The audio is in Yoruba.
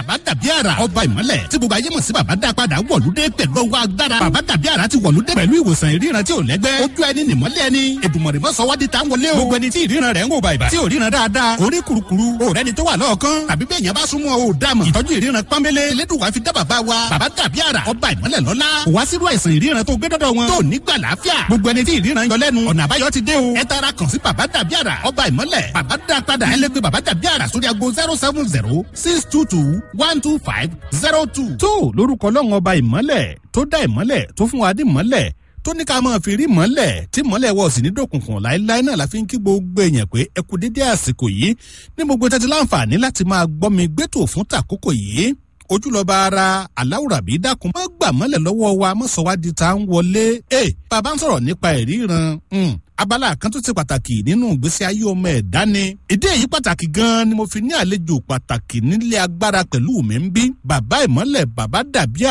bàbá dàbí àrà ọba ìmọ́lẹ̀ tí gbogbo ayé mọ̀ sí bàbá dá padà wọ̀lúdé pẹ̀lú ọwọ́ agbára bàbá dàbí àrà ti wọ̀lúdé pẹ̀lú ìwòsàn ìríran tí ò lẹ́gbẹ́ ojú ẹni nìmọ́lẹ̀ ẹni èdùmọ̀rẹ́ mọ́ sọ wádìí tá ń wọlé o gbogbo ẹni tí ìríran rẹ̀ ń wò bàìbà tí ò ríran dáadáa orí kurukuru òrẹ́ ni tó wà lọ́ọ̀kan tàbí bẹ́ẹ̀ yẹn bá súnmọ́ o dàmọ̀ ìtọ́jú ìríran pọ́nbélé elédùnwá fi dá bàbá wa bàbá dàbí àrà ọba ìmọ́lẹ̀ lọ́lá wá sírú àìsàn ìríran tó gbé dọ́dọ̀ wọn tó nígbà láàfíà gbogbo ẹni tí ìríran yọ lẹ́nu ọ̀nà àbáyọ ti dé o ẹ tara kàn sí bàbá dàbí àrà ọba ìmọ́lẹ̀ bàbá dá padà ẹ lè pe bàbá dàbí àrà sórí ago zero seven zero six two two one two five zero two. tó lórúkọ ọlọ́run ọba ìmọ́lẹ̀ tó dá ìmọ́lẹ̀ tó fún wa dé ìmọ́lẹ̀ tó ní ká máa fi rí mọ́lẹ̀ tí mọ́lẹ̀ wọ̀ sí ní dòkùnkùn láéláé náà la fi ń kí gbogbo èèyàn pé ẹ kú dédé àsìkò yìí ní gbogbo tẹ́tí láǹfààní láti máa gbọ́ mi gbẹ́tò fún tàkókò yìí ojúlọba ara aláwùrábí dákun má gbà mọ́lẹ̀ lọ́wọ́ wa mọ́sọ̀wádìí tá ń wọlé ẹ bàbá ń sọ̀rọ̀ nípa ìríran abala kan tó ṣe pàtàkì nínú ìgbésí ayé ọmọ ẹ̀dá ni ìdí èyí pàtàkì gan-an ni mo fi ní àlejò pàtàkì nílé agbára pẹ̀lú mi ń bí bàbá ìmọ́lẹ̀ bàbá dàbí